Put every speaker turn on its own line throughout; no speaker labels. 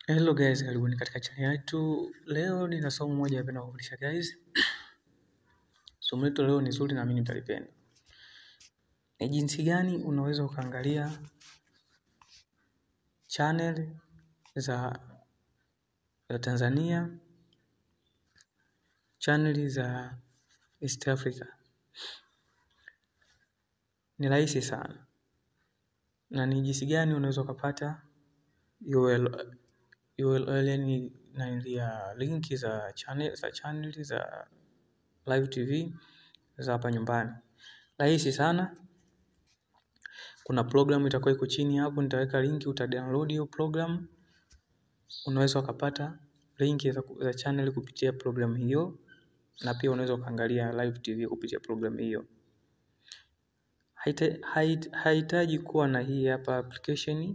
Hello guys, karibuni katika channel yetu. Leo nina somo moja napenda kufundisha guys. Somo letu leo ni zuri na mimi nitalipenda. Ni jinsi gani unaweza ukaangalia channel za za Tanzania, channel za East Africa. Ni rahisi sana. Na ni jinsi gani unaweza ukapata URL URL ni naingia linki za channel za channel za live TV za hapa nyumbani. Rahisi sana. Kuna program itakuwa iko chini hapo, nitaweka linki, utadownload hiyo program. Unaweza ukapata linki za channel kupitia program hiyo, na pia unaweza ukaangalia live TV kupitia program hiyo. Haihitaji kuwa na hii hapa application,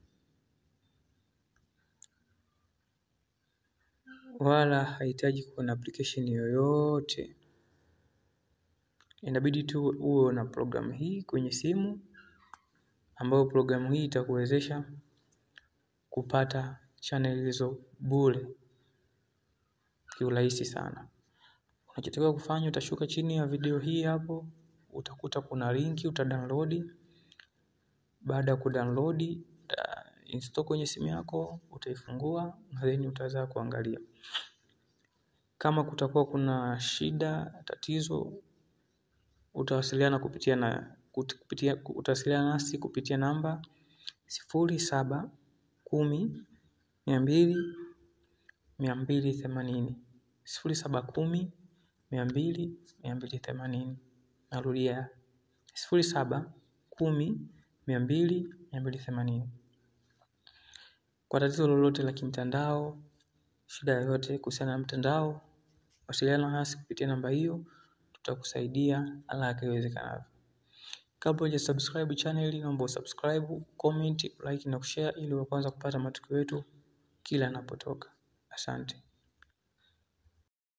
wala haihitaji kuwa na application yoyote. Inabidi tu uwe na program hii kwenye simu, ambayo program hii itakuwezesha kupata channel hizo bure kiurahisi sana. Unachotakiwa kufanya utashuka chini ya video hii hapo, utakuta kuna linki, utadownload, baada ya kudownload, install kwenye simu yako, utaifungua, na then utaweza kuangalia. Kama kutakuwa kuna shida, tatizo, utawasiliana kupitia na utawasiliana nasi kupitia namba sifuri saba kumi mia mbili mia mbili themanini sifuri saba kumi mia mbili mia mbili themanini narudia sifuri saba kumi mia mbili mia mbili themanini kwa tatizo lolote la kimtandao shida yoyote kuhusiana na mtandao wasiliana nasi kupitia namba hiyo tutakusaidia haraka iwezekanavyo kabla hujasubscribe channel naomba usubscribe comment like na kushare ili uwe wa kwanza kupata matukio yetu kila yanapotoka asante.